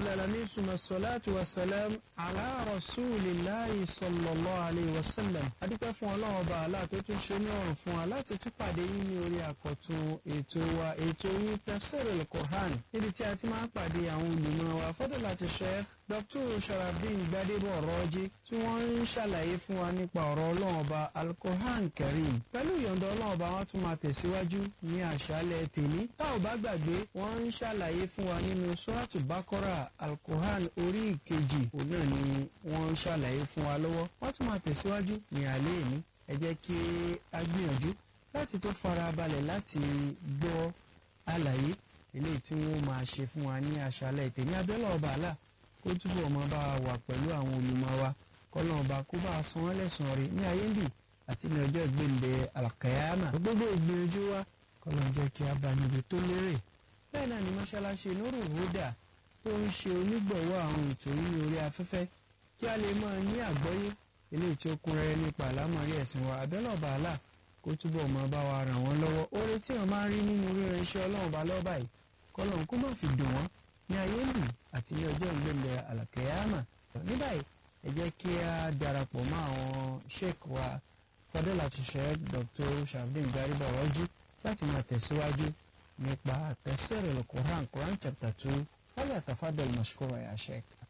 العالمين ثم الصلاة والسلام على رسول الله صلى الله عليه وسلم adúpẹ́ fún ọlọ́run ọba àlá tó tún ṣe ní ọ̀rùn fún wa láti tún pàdé yín ní orí àkọ́tún ètò wa ètò yín tafsirul Qur'an níbi tí a ti máa ń pàdé àwọn olùmọ̀ wa fadilati Sheikh Dr. Sharafdin Gbadebo Ọ̀rọ̀jì tí wọ́n ń ṣàlàyé fún wa nípa ọ̀rọ̀ ọlọ́run ọba Al-Qur'an Karim pẹ̀lú ìyọ̀ǹda ọlọ́run ọba wọn tún máa tẹ̀síwájú ní àṣálẹ̀ tèmi tá ò bá gbàgbé wọ́n ń ṣàlàyé fún wa nínú Suratu Bakora Al-Qur'an orí ìkejì òun náà ni wọ́n ń ṣàlàyé fún wa lọ́wọ́ wọ́n tún máa tẹ̀síwájú ní alẹ́ ìní ẹ jẹ́ kí a gbìyànjú láti tó fara balẹ̀ láti gbọ́ àlàyé eléyìí tí wọ́n máa ṣe fún wa ní àṣálẹ̀ tèmi abẹ́lẹ̀ ọba àlà kó túbọ̀ máa bá wa wà pẹ̀lú àwọn olùmọ̀ wa kọ́lọ́ ọba kó bá a san wọ́n lẹ́sàn-án rí ní ayé ń bì àti ní ọjọ́ ìgbéǹde àlàkàyàmà gbogbo ìgbìyànjú wa kọ́lọ́ ń jẹ́ kí a bá níbi tó lérè bẹ́ẹ̀ náà ni mọ́ṣáláṣí Nuru Huda tó ń ṣe onígbọ̀wọ́ àwọn ètò yìí ní orí afẹ́fẹ́ kí a lè máa ní àgbọ́yé eléyìí tí ó kún rẹ́rẹ́ nípa àlámọ̀rí ẹ̀sìn wa abẹ́lẹ̀ ọba àlà kó túbọ̀ máa bá wa ràn wọ́n lọ́wọ́ oore tí wọ́n máa ń rí nínú ríran iṣẹ́ ọlọ́run bá lọ́ọ́ báyìí kọ́lọ́n kó má fi dùn wọ́n ní ayé lù àti ní ọjọ́ ìgbẹ́lẹ̀ àlàkẹ́yàmà ní báyìí ẹ jẹ́ kí a darapọ̀ mọ́ àwọn sheik wa fadilati sheik Dr. Sharafdin Gbadebo Ọ̀rọ̀jì láti máa tẹ̀síwájú nípa tafsirul Quran Quran chapter two wọ́n yà tafadal mashkura ya sheik.